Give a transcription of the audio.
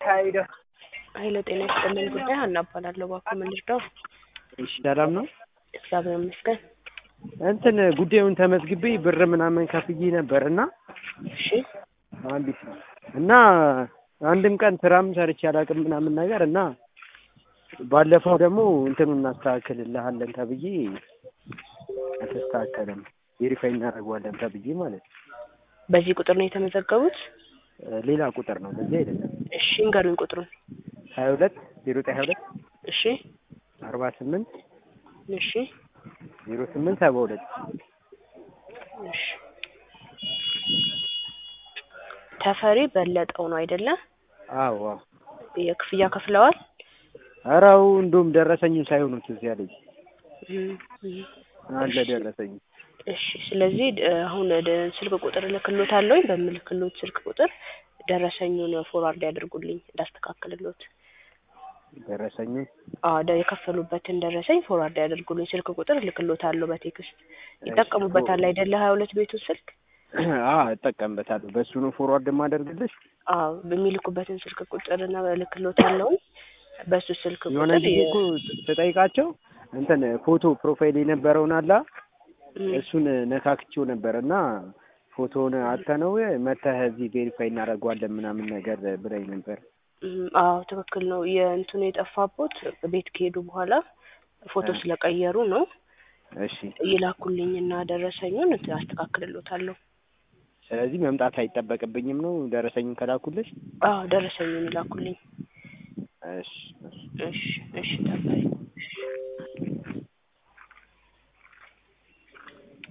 ኃይለ ጤና ይስጥልኝ ጉዳይ ሀና እባላለሁ። እባክዎ ምን ልርዳው? እሺ ሰላም ነው። እግዚአብሔር ይመስገን። እንትን ጉዳዩን ተመዝግቤ ብር ምናምን ከፍዬ ነበር እና እሺ አንዲት እና አንድም ቀን ስራም ሰርቼ አላውቅም ምናምን ነገር እና ባለፈው ደግሞ እንትኑን እናስተካክልልሃለን ተብዬ አልተስተካከለም። ቬሪፋይ እናደርገዋለን ተብዬ ማለት ነው። በዚህ ቁጥር ነው የተመዘገቡት? ሌላ ቁጥር ነው በዚህ አይደለም። እሺ እንገሩኝ ቁጥሩን። ሀያ ሁለት ዜሮ ዘጠኝ ሀያ ሁለት እሺ አርባ ስምንት እሺ ዜሮ ስምንት ሰባ ሁለት እሺ ተፈሪ በለጠው ነው አይደለ? አዎ አዎ። የክፍያ ከፍለዋል? ኧረ አዎ እንደውም ደረሰኝም ሳይሆኑ ትዝ ያለኝ እም፣ እም። አለ ደረሰኝ። እሺ ስለዚህ እ፣ አሁን ወደ ስልክ ቁጥር እልክልዎታለሁኝ። በምልክልዎት ስልክ ቁጥር ደረሰኙን ፎርዋርድ ያድርጉልኝ እንዳስተካክልልዎት። ደረሰኝ አዎ ደ- የከፈሉበትን ደረሰኝ ፎርዋርድ ያደርጉልኝ። ስልክ ቁጥር እልክልዎታለሁ በቴክስት ይጠቀሙበታል አይደለ? ሀያ ሁለት ቤቱ ስልክ አ እጠቀምበታለሁ። በሱ ነው ፎርዋርድ የማደርግልሽ። አዎ በሚልኩበትን ስልክ ቁጥር እና እልክልዎታለሁኝ። በሱ ስልክ የሆነ ቁጥር ጊዜ እኮ ስጠይቃቸው እንትን ፎቶ ፕሮፋይል የነበረውን አላ እም፣ እሱን ነካክቼው ነበር እና ፎቶውን አተነው መተህ እዚህ ቬሪፋይ እናደርገዋለን ምናምን ነገር ብላኝ ነበር። እም፣ አዎ ትክክል ነው። የእንትኑ የጠፋቦት ቤት ከሄዱ በኋላ ፎቶ እ። ስለቀየሩ ነው። እሺ ይላኩልኝና ደረሰኙን እንትን አስተካክልልዎታለሁ። ስለዚህ መምጣት አይጠበቅብኝም ነው ደረሰኝን ከላኩልሽ? አዎ ደረሰኙን ይላኩልኝ። እሺ እሺ። እሺ እሺ ተባይ